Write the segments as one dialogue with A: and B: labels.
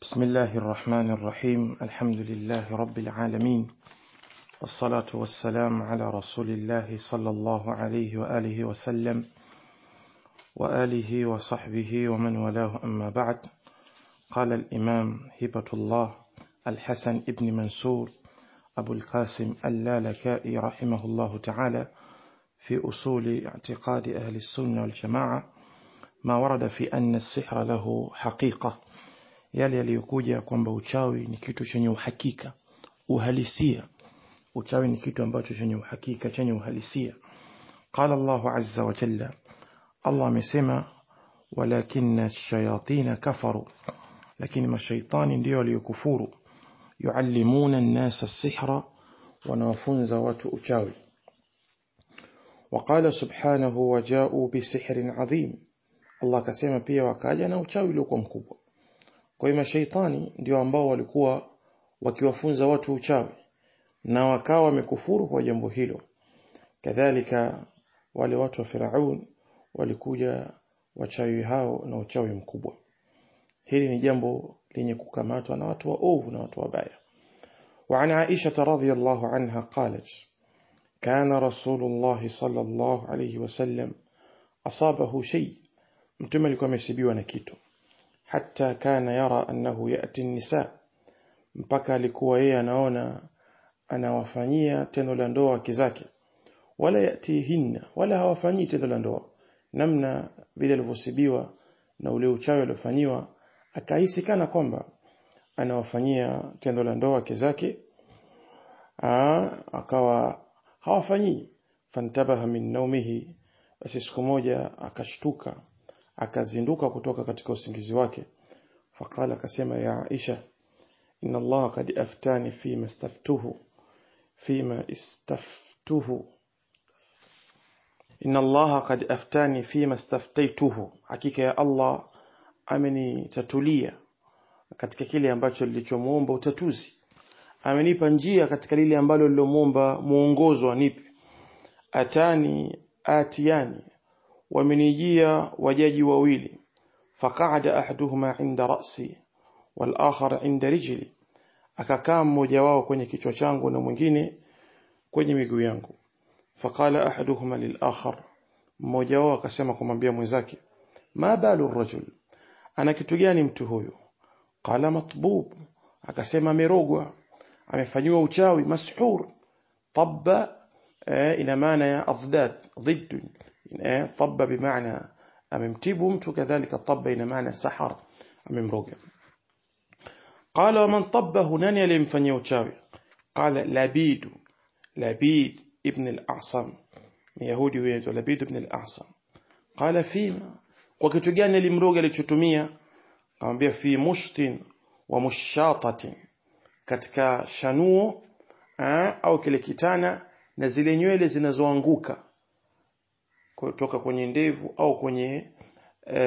A: بسم الله الرحمن الرحيم الحمد لله رب العالمين والصلاة والسلام على رسول الله صلى الله عليه وآله وسلم وآله وصحبه ومن والاه أما بعد قال الإمام هبة الله الحسن ابن منصور أبو القاسم اللالكائي رحمه الله تعالى في أصول اعتقاد أهل السنة والجماعة ما ورد في أن السحر له حقيقة yale yaliyokuja kwamba uchawi ni kitu chenye uhakika uhalisia uchawi ni kitu ambacho chenye uhakika chenye uhalisia qala Allahu azza wa jalla Allah amesema walakinna ash-shayatin kafaru lakini mashaitani ndio waliokufuru yuallimuna an-nasa as-sihra wanawafunza watu uchawi وقال سبحانه وجاءوا بسحر عظيم Allah akasema pia wakaja na uchawi uliokuwa mkubwa kwa hiyo mashaitani ndio ambao walikuwa wakiwafunza watu uchawi na wakawa wamekufuru kwa jambo hilo kadhalika wale watu wa Firaun walikuja wachawi hao na uchawi mkubwa hili ni jambo lenye kukamatwa na watu waovu na watu wabaya وعن عائشة رضي الله عنها قالت كان رسول الله صلى الله عليه وسلم أصابه شيء mtume alikuwa amesibiwa na kitu hata kana yara annahu yati nisa mpaka alikuwa yeye anaona anawafanyia tendo la ndoa wake zake wala yatihinna wala hawafanyii tendo la ndoa namna vile alivyosibiwa na ule uchawi aliofanyiwa akahisi kana kwamba anawafanyia tendo la ndoa wake zake akawa hawafanyii fantabaha min naumihi basi siku moja akashtuka akazinduka kutoka katika usingizi wake faqala akasema ya Aisha inna Allah qad aftani fima istaftuhu fima istaftuhu inna Allah qad aftani fima istaftaituhu hakika ya Allah amenitatulia katika kile ambacho nilichomuomba utatuzi amenipa njia katika lile ambalo lilomuomba muongozo anipe atani atiani wamenijia wajaji wawili faqaada ahaduhuma inda ra'si wal akhar inda rijli akakaa mmoja wao kwenye kichwa changu na mwingine kwenye miguu yangu faqala ahaduhuma lil akhar mmoja wao akasema kumwambia mwenzake ma balu rajul ana kitu gani mtu huyu qala matbub akasema amerogwa amefanyiwa uchawi mashur tabba ina maana ya adad ضد طب بمعنى amemtibu mtu kadhalika tabba ina maana sahar amemroga qala man tabbahu nani aliyemfanyia uchawi qala labid labid ibn al-a'sam yahudi huyo labid ibn al-a'sam qala fima kwa kitu gani alimroga alichotumia akamwambia fi mushtin wa mushatatin katika shanuo au kile kitana na zile nywele zinazoanguka kutoka kwenye ndevu au kwenye e,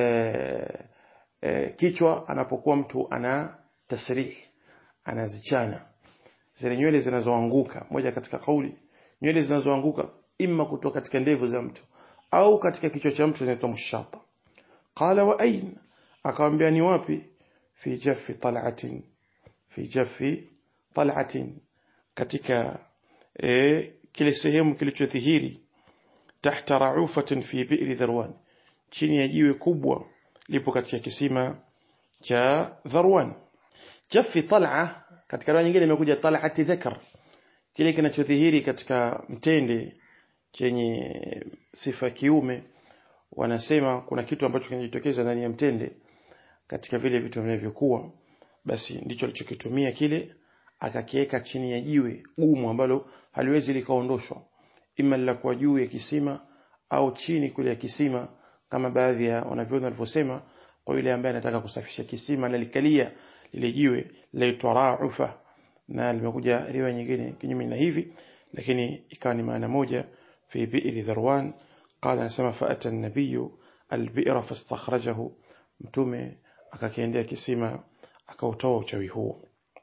A: e, kichwa anapokuwa mtu ana tasrih anazichana zile nywele zinazoanguka moja katika kauli nywele zinazoanguka imma kutoka katika ndevu za mtu au katika kichwa cha mtu zinaitwa mushata qala wa ain akamwambia ni wapi fi jaffi tal'atin fi jaffi tal'atin katika e, kile sehemu kilichodhihiri tahta raufatin fi bi'ri dharwan chini ya jiwe kubwa lipo katika kisima cha dharwan jaffi tal'a katika riwaya nyingine imekuja tal'ati dhakar kile kinachodhihiri katika mtende chenye sifa kiume wanasema kuna kitu ambacho kinajitokeza ndani ya mtende katika vile vitu vinavyokuwa basi ndicho alichokitumia kile akakiweka chini ya jiwe gumu ambalo haliwezi likaondoshwa ima lilakuwa juu ya kisima au chini kule ya kisima kama baadhi ya wanavyoni walivyosema kwa yule ambaye anataka kusafisha kisima na likalia lile jiwe laitwa raufa na limekuja riwaya nyingine kinyume na hivi lakini ikawa ni maana moja fi bi'ri dharwan qala anasema faata an-nabiyyu al-bi'ra fastakhrajahu mtume akakiendea kisima akautoa uchawi huo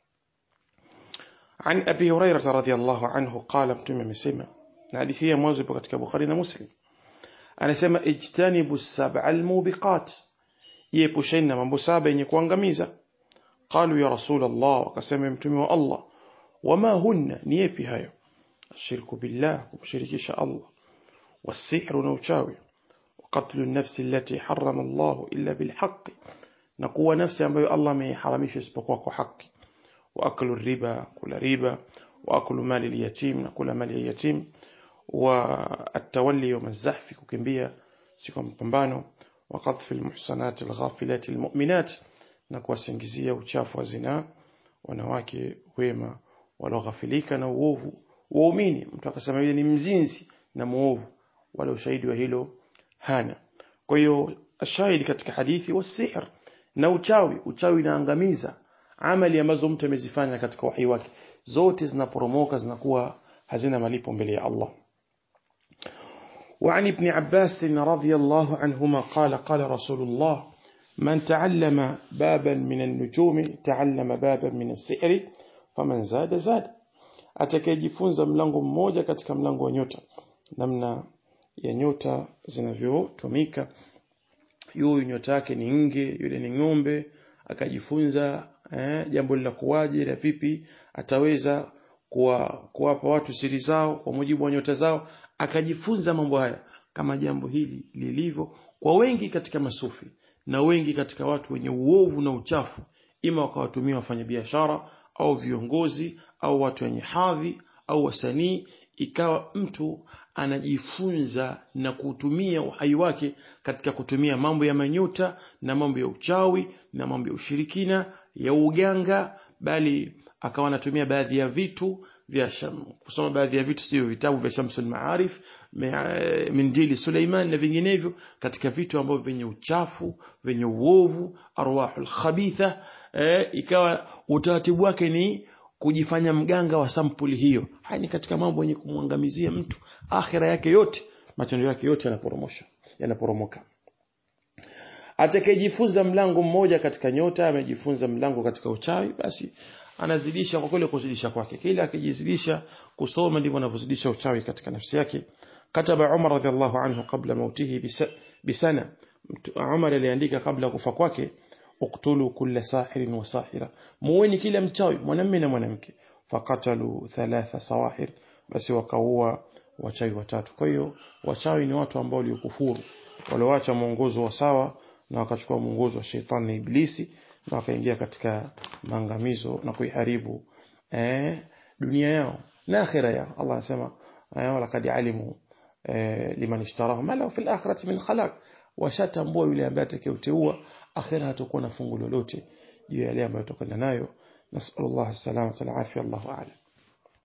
A: عن أبي هريرة رضي الله عنه قال متوم مسيما hadithi ya mwanzo ipo katika Bukhari na Muslim anasema ijtanibu sab'a almubiqat jiepusheni na mambo saba yenye kuangamiza qalu ya rasul Allah wakasema mtume wa Allah wama hunna ni yapi hayo ashirku billah kumshirikisha Allah والسحر نوشاوي وقتل النفس التي حرم الله إلا بالحق نقوى نفسي أنبي الله ما يحرمش اسبقوا حق وأكل الربا كل ربا وأكل مال اليتيم نقول مال اليتيم والتولي يوم الزحف ككمبيا سيكون مبambano وقذف المحصنات الغافلات المؤمنات نقوى سنجزية وشاف وزنا wanawake wema walioghafilika na uovu waumini mtu akasema yule ni mzinzi na muovu wala ushahidi wa hilo hana kwa hiyo ashahidi katika hadithi wasihr na uchawi uchawi inaangamiza amali ambazo mtu amezifanya katika uhai wake zote zinaporomoka zinakuwa hazina malipo mbele ya Allah وعن ابن عباس رضي الله عنهما قال قال رسول الله من تعلم بابا من النجوم تعلم بابا من السحر فمن زاد زاد atakayejifunza mlango mmoja katika mlango wa nyota namna ya nyota zinavyotumika yule nyota yake ni nge yule ni ng'ombe akajifunza eh, jambo la kuwaje la vipi ataweza kuwa, kuwapa watu siri zao kwa mujibu wa nyota zao akajifunza mambo haya kama jambo hili lilivyo kwa wengi katika masufi na wengi katika watu wenye uovu na uchafu ima wakawatumia wafanyabiashara au viongozi au watu wenye hadhi au wasanii ikawa mtu anajifunza na kutumia uhai wake katika kutumia mambo ya manyota na mambo ya uchawi na mambo ya ushirikina ya uganga bali akawa anatumia baadhi ya vitu vya sham, kusoma baadhi ya vitu sio vitabu vya Shamsul Maarif Mindili Suleiman na vinginevyo katika vitu ambavyo vyenye uchafu vyenye uovu arwahul khabitha eh, ikawa utaratibu wake ni kujifanya mganga wa sampuli hiyo haya ni katika mambo yenye kumwangamizia mtu akhira yake yote matendo yake yote yanaporomosha yanaporomoka atakayejifunza mlango mmoja katika nyota amejifunza mlango katika uchawi basi anazidisha kwa kule kuzidisha kwake kila akijizidisha kusoma ndivyo anavyozidisha uchawi katika nafsi yake kataba Umar radhiallahu anhu kabla mautihi bisana Umar aliandika kabla kufa kwake uktulu kulla sahirin wa sahira muweni kila mchawi mwanamume na mwanamke fakatalu thalatha sawahir basi wakaua wachawi watatu kwa hiyo wachawi ni watu ambao waliokufuru walioacha mwongozo wa sawa na wakachukua mwongozo wa shetani na iblisi na wakaingia katika maangamizo na kuiharibu eh, dunia yao na akhira yao Allah anasema walaqad alimu eh, liman ishtarahu ma lahu fil akhirati min khalaq washatambua yule ambaye atakayeteua akhira hatakuwa na fungu lolote juu ya yale ambayo tutakwenda nayo nasallallahu alaihi wasallam wa afia Allahu a'lam